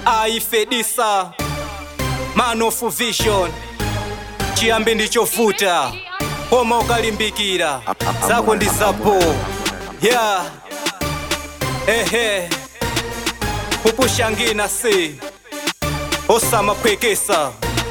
aifedisa man of vision chiyambi ndichovuta koma ukalimbikira zako ndi zapo ya ehe kupushangina si osamaphwekesa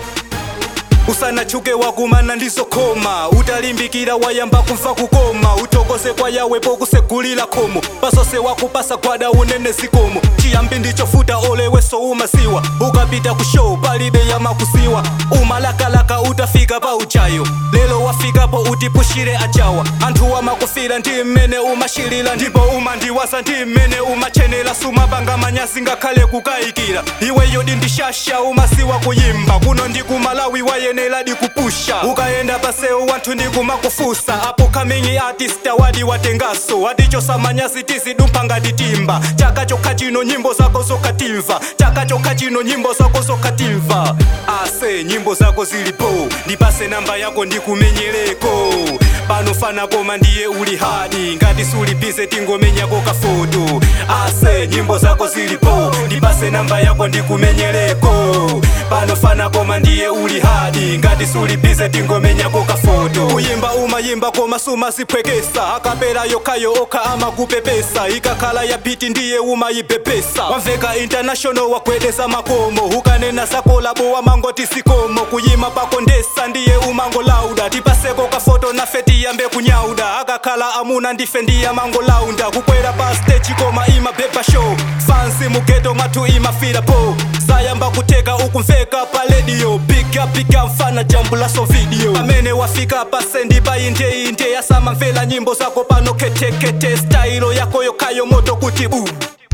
usanachuke wakumana ndizokoma utalimbikira wayamba kumva kukoma utokoze kwa yawe pokusegulira khomo pasose wakupasa gwada unene zikomo chiyambi ndichofuta oleweso umasiwa ukapita ku show palibe yamakusiwa umalakalaka utafika pa uchayo lelo wafikapo utipushire achawa anthu amakufira ndi mmene umashilira ndipo umandiwaza ndi mmene umachenera sumapanga manyazi ngakhale kukayikira iweyo ndindishasha umasiwa kuyimba kuno ndi kumalawi wayenera kupusha ukayenda pasewu wanthu ndikumakufusa apo coming artist awadi watengaso atichosa manyazi tizidumpha ngati timba chaka chokha chino nyimbo zako zokatimva chaka chokha chino nyimbo zako zokatimva ase nyimbo zako zilipo ndipase namba yako ndikumenyereko pano fana koma ndiye uli hadi ngati sulibize tingomenyako kafoto ase nyimbo zako zilipo ndipase namba yako ndikumenyereko pano fana koma ndiye uli hadi ngati sulibize tingomenyako kafoto kuyimba umayimba koma sumaziphwekesa akapera yokhayo okha amakupepesa ikakhala ya biti ndiye umayipepesa wamveka international wagwedeza makomo ukanena zakolabo wamangoti sikomo kuyima pako ndesa ndiye umangolauda tipaseko kafoto nafe tiyambe kunyauda akakhala amuna ndife ndiye amangolaunda kukwera pa stage koma imabeba show fansi mugeto mwathu imafira po sayamba kuteka ukumveka pa radio pika pika mfana jambulaso video amene wafika pasendi painteinte yasamamvera nyimbo zako pano ketekete stailo yako yokhayo moto kuti bu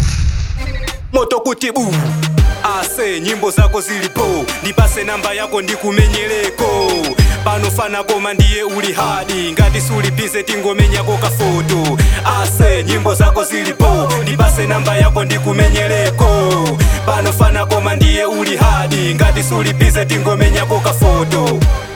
moto kuti bu ase nyimbo zako zilipo ndipase namba yako ndikumenyereko pano fana koma ndiye uli hadi ngati sulibize tingomenyako kafoto ase nyimbo zako zilipo ndipase namba yako ndikumenyereko pano fana koma ndiye uli hadi ngati sulibize tingomenyako kafoto